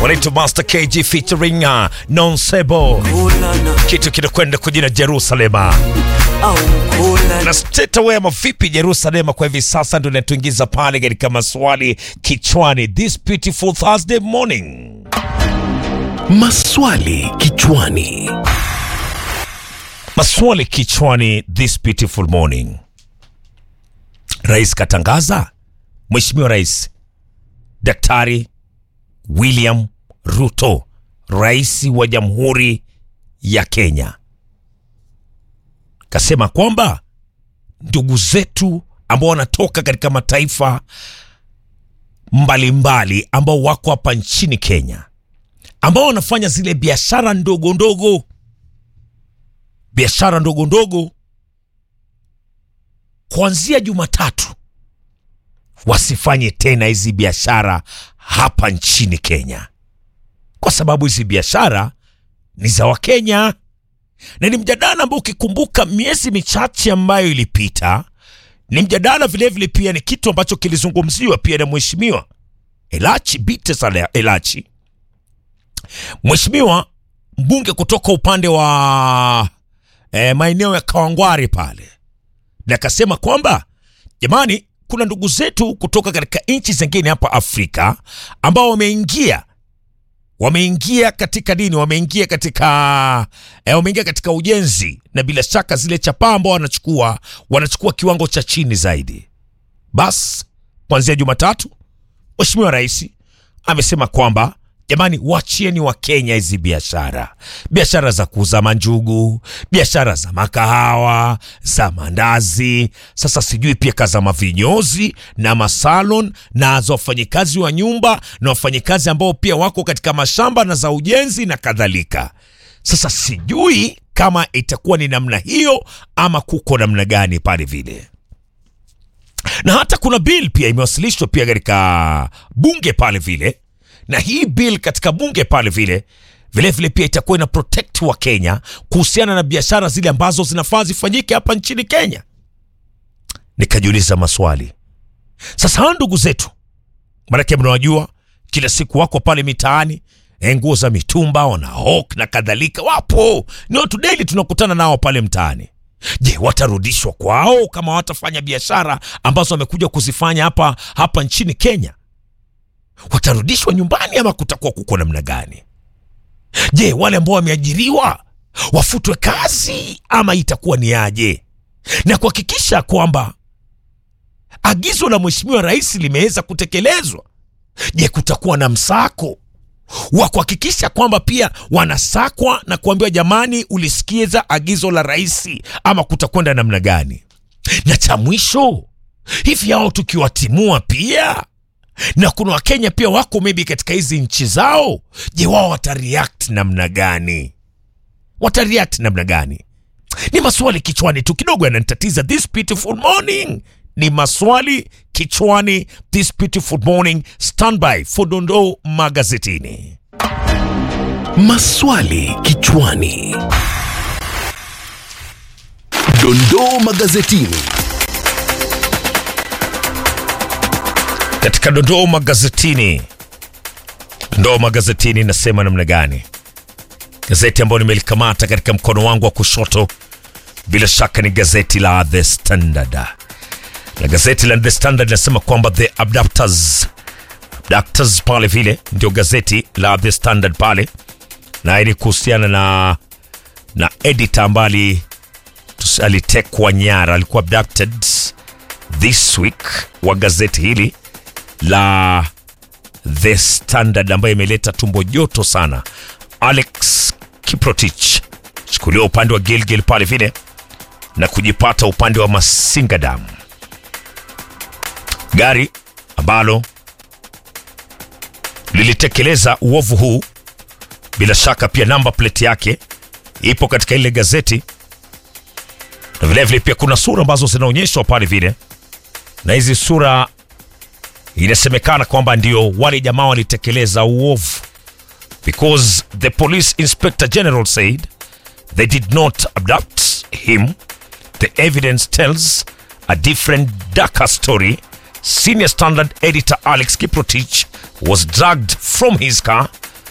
wanaitwa Master KG featuring uh, Nonsebo, kitu kinakwenda kwa jina Jerusalema na straight away ama vipi Jerusalema kwa hivi sasa ndio inatuingiza pale katika maswali kichwani this beautiful Thursday morning. Maswali kichwani. Maswali kichwani this beautiful morning. Rais katangaza, Mheshimiwa Rais Daktari William Ruto, rais wa Jamhuri ya Kenya, kasema kwamba ndugu zetu ambao wanatoka katika mataifa mbalimbali ambao wako hapa nchini Kenya ambao wanafanya zile biashara ndogo ndogo, biashara ndogo ndogo, kuanzia Jumatatu wasifanye tena hizi biashara hapa nchini Kenya, kwa sababu hizi biashara ni za Wakenya na ni mjadala ambao ukikumbuka miezi michache ambayo ilipita, ni mjadala vilevile, pia ni kitu ambacho kilizungumziwa pia na mheshimiwa Elachi Bite Saleh Elachi, mheshimiwa mbunge kutoka upande wa eh, maeneo ya Kawangware pale, na akasema kwamba jamani, kuna ndugu zetu kutoka katika nchi zingine hapa Afrika ambao wameingia wameingia katika dini, wameingia katika eh, wameingia katika ujenzi, na bila shaka zile chapaa ambao wanachukua wanachukua kiwango cha chini zaidi. Bas, kuanzia Jumatatu Mheshimiwa Rais amesema kwamba jamani, wachieni wa Kenya hizi biashara, biashara za kuuza manjugu, biashara za makahawa, za mandazi, sasa sijui pia kaza mavinyozi na masalon na za wafanyikazi wa nyumba na wafanyikazi ambao pia wako katika mashamba na za ujenzi na kadhalika. Sasa sijui kama itakuwa ni namna hiyo ama kuko namna gani pale vile na hata kuna bill pia imewasilishwa pia katika bunge pale vile, na hii bill katika bunge pale vile vile vile pia itakuwa ina protect wa Kenya kuhusiana na biashara zile ambazo zinafaa zifanyike hapa nchini Kenya. Nikajiuliza maswali sasa, hawa ndugu zetu, maanake mnawajua, kila siku wako pale mitaani eh, nguo za mitumba, wana hawk na kadhalika, wapo ni watu daily tunakutana nao pale mtaani. Je, watarudishwa kwao kama watafanya biashara ambazo wamekuja kuzifanya hapa hapa nchini Kenya? Watarudishwa nyumbani ama kutakuwa kuko namna gani? Je, wale ambao wameajiriwa wafutwe kazi ama itakuwa ni aje? Na kuhakikisha kwamba agizo la Mheshimiwa Rais limeweza kutekelezwa. Je, kutakuwa na msako wa kuhakikisha kwamba pia wanasakwa na kuambiwa jamani, ulisikiza agizo la rais, ama kutakwenda namna gani? Na cha mwisho, hivi hao tukiwatimua pia na kuna Wakenya pia wako maybe katika hizi nchi zao, je, wao watareact namna gani? Watareact namna gani? Ni maswali kichwani tu kidogo yananitatiza this beautiful morning. Ni maswali kichwani this beautiful morning. Standby for dondoo magazetini. Maswali kichwani. Dondoo magazetini. Katika dondoo magazetini, dondoo magazetini nasema namna gani? Gazeti ambayo nimelikamata katika mkono wangu wa kushoto bila shaka ni gazeti la The Standard, na gazeti la The Standard linasema kwamba the abductors abductors pale vile ndio gazeti la The Standard pale, na ili kuhusiana na na editor ambaye alitekwa nyara, alikuwa abducted this week wa gazeti hili la The Standard ambayo imeleta tumbo joto sana. Alex Kiprotich chukuliwa upande wa Gilgil pale vile na kujipata upande wa Masingadam, gari ambalo lilitekeleza uovu huu. Bila shaka pia namba plate yake ipo katika ile gazeti, na vilevile pia kuna sura ambazo zinaonyeshwa pale vile, na hizi sura inasemekana kwamba ndio wale jamaa walitekeleza uovu, because the police inspector general said they did not abduct him. The evidence tells a different darker story. Senior Standard editor Alex Kiprotich was dragged from his car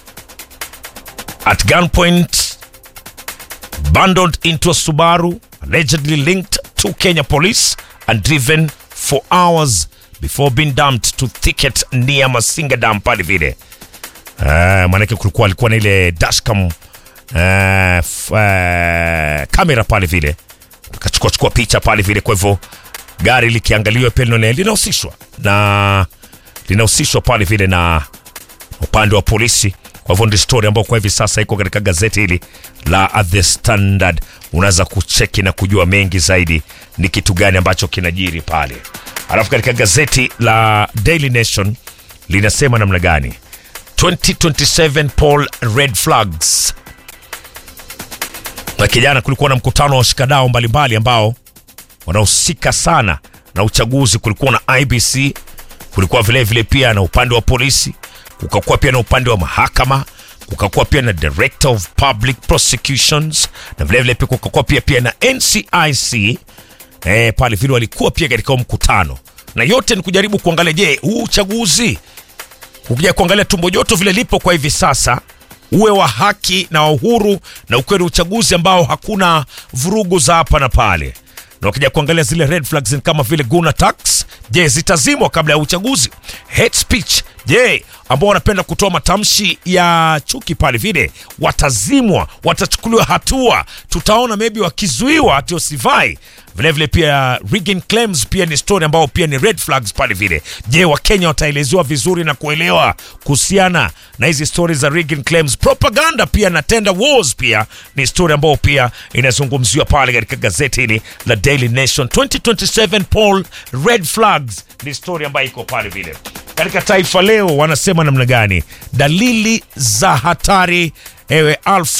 at gunpoint bundled into a Subaru, allegedly linked to Kenya police and driven for hours before being dumped to thicket near Masinga Dam pale vile. Uh, maanake kulikuwa alikuwa na ile dashcam uh, f- uh, kamera pale vile, akachukua chukua picha pale vile. Kwa hivyo gari likiangaliwa pia linaone- linahusishwa na linahusishwa pale vile na upande wa polisi. Kwa hivyo ndio story ambayo kwa hivi sasa iko katika gazeti hili la The Standard. Unaweza kucheki na kujua mengi zaidi ni kitu gani ambacho kinajiri pale. Alafu katika gazeti la Daily Nation linasema namna gani 2027 poll red flags. Na kijana, kulikuwa na mkutano wa washikadau mbalimbali ambao wanahusika sana na uchaguzi. Kulikuwa na IBC, kulikuwa vile vile pia na upande wa polisi, kukakuwa pia na upande wa mahakama, kukakuwa pia na director of public prosecutions na vile vile pia kukakuwa pia pia na NCIC eh, pale vile walikuwa pia katika huo mkutano, na yote ni kujaribu kuangalia, je, huu uchaguzi ukija kuangalia tumbo joto vile lipo kwa hivi sasa uwe wa haki na wa uhuru na ukweli uchaguzi ambao hakuna vurugu za hapa na pale na ukija kuangalia zile red flags ni kama vile guna tax je zitazimwa kabla ya uchaguzi hate speech je ambao wanapenda kutoa matamshi ya chuki pale vile watazimwa watachukuliwa hatua tutaona maybe wakizuiwa ati wasivai vilevile pia rigging claims pia ni story ambao pia ni red flags pale vile je wakenya wataelezewa vizuri na kuelewa kuhusiana na hizi story za rigging claims propaganda pia na tender wars pia ni story ambao pia inazungumziwa pale katika gazeti hili la daily nation 2027 poll red flags ni story ambayo iko pale vile katika taifa leo wanasema namna gani dalili za hatari ewe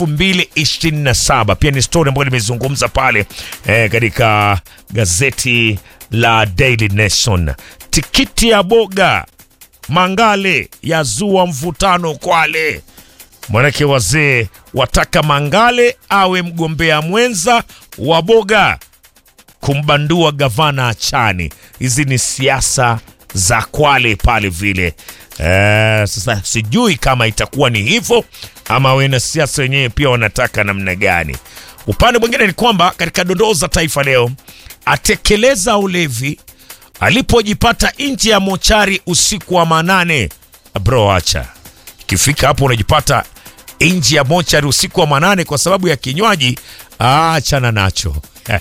2027 pia ni story ambayo limezungumza pale eh, katika gazeti la Daily Nation. Tikiti ya boga Mangale yazua mvutano Kwale. Mwanake wazee wataka Mangale awe mgombea mwenza wa boga kumbandua gavana Achani. Hizi ni siasa za Kwale pale vile. Eh, sasa sijui kama itakuwa ni hivyo ama wena siasa wenyewe pia wanataka namna gani. Upande mwingine ni kwamba katika dondoo za Taifa Leo, atekeleza ulevi alipojipata nje ya mochari usiku wa manane. Bro, acha ikifika hapo unajipata nje ya mochari usiku wa manane kwa sababu ya kinywaji, achana nacho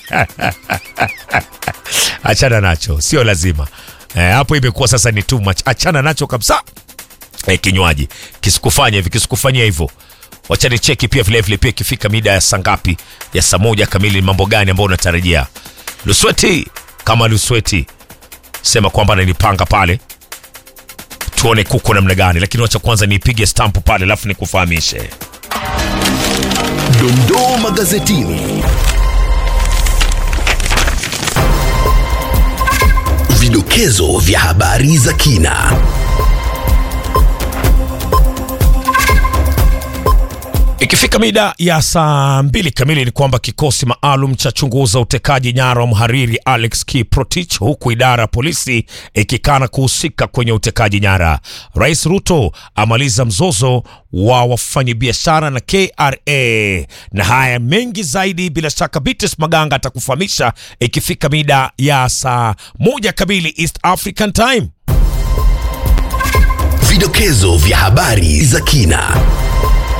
achana nacho, sio lazima eh, hapo imekuwa sasa ni too much. Achana nacho kabisa eh, kinywaji kisikufanya hivi, kisikufanyia hivyo. Wacha ni cheki pia vile vile pia ikifika mida ya saa ngapi ya saa moja kamili, ni mambo gani ambayo unatarajia? Lusweti kama Lusweti sema kwamba nanipanga pale, tuone kuko namna gani, lakini wacha kwanza niipige stampu pale, alafu nikufahamishe. Dondoo magazetini. Vidokezo vya habari za kina. Ikifika mida ya saa mbili kamili ni kwamba kikosi maalum cha chunguza utekaji nyara wa mhariri Alex Kiprotich, huku idara ya polisi ikikana kuhusika kwenye utekaji nyara. Rais Ruto amaliza mzozo wa wafanyabiashara na KRA, na haya mengi zaidi bila shaka Bites Maganga atakufahamisha ikifika mida ya saa moja kamili East African Time. Vidokezo vya habari za kina.